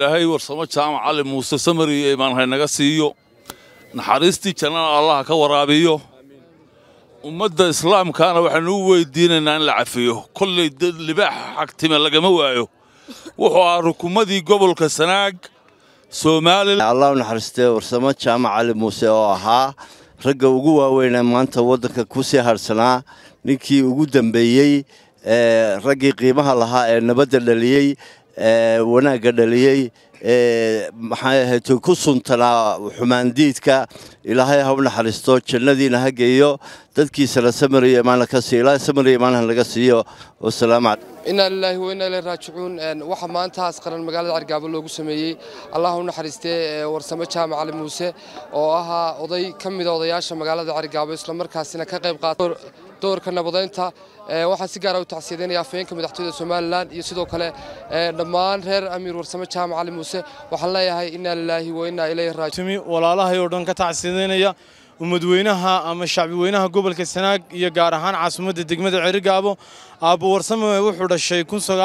ilaahay warsamo jaamac cali muuse samari iyo imaan haynaga siiyo naxariistii jannana allaha ka waraabiyo ummadda islaamkaana waxaanu u weydiinaynaa in la cafiyo kollay dad libaaxa xagtime lagama waayo wuxuu ahaa rukumadii gobolka sanaag somalilan allah u naxariistee warsamo jaamac cali muuse oo ahaa ragga ugu waaweynee maanta waddanka ku sii hadhsanaa ninkii ugu dambeeyey ee raggii qiimaha lahaa ee nabadda dhaliyey ee wanaagga dhaliyey ee maxay ahayd ku suntanaa xumaandiidka ilaahay ha u naxariisto jannadiina ha geeyo dadkiisana samariyo imaana ka siiyo ilaahay samariyo imaanaha laga siiyo wasalaamu calaykum inaa lilaahi wa inaa ilayhi raajicuun waxaa maantaas qaran magaalada cergaabo loogu sameeyey allah u naxariistee warsamo jaamac cali muuse oo ahaa oday ka mida odayaasha magaalada cergaabo islamarkaasina ka qayb qaata doorka nabadeynta waxaan si gaara u tacsiyadeynaya afhayeenka madaxtooyada somalilan iyo sidoo kale dhammaan reer amiir warsamo jaamac cali muuse waxaan leeyahay inaa lilaahi wa inaa ilayhi raajicuun walaalahay oo dhan ka tacsiyadeynaya ummadweynaha ama shacbiweynaha gobolka sanaag iyo gaar ahaan caasimadda degmada cerigaabo aabbo warsame wuxuu dhashay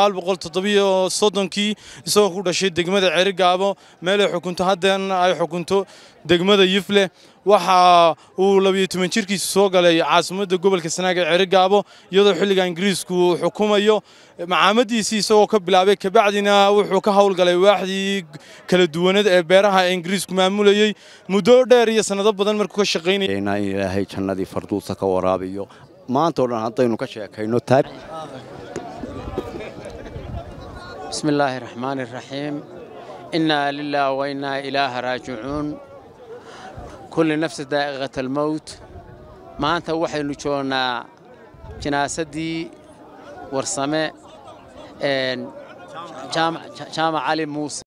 kii isagoo ku dhashay degmada cerigaabo meelay xukunto haddana ay xukunto degmada yifle waxa uu labiyo toban jirkiisa soo galay caasimadda gobolka sanaag ee cerigaabo iyadoo xilliga ingiriisku uu xukumayo macaamadiisii isagoo ka bilaabay kabacdina wuxuu ka howlgalay waaxdii kala duwaneed ee beeraha ee ingiriisku maamulayey muddo dheer iyo sannado badan markuu ka shaqaynayay in ilaahay jannadii farduusa ka waraabiyo maantao dhan haddaynu ka sheekayno taab بسم الله الرحمن الرحيم إنا لله وإنا إليه راجعون كل نفس دائغة الموت ما أنت وحي نجونا جناسدي ورسمة جامع, جامع علي موسى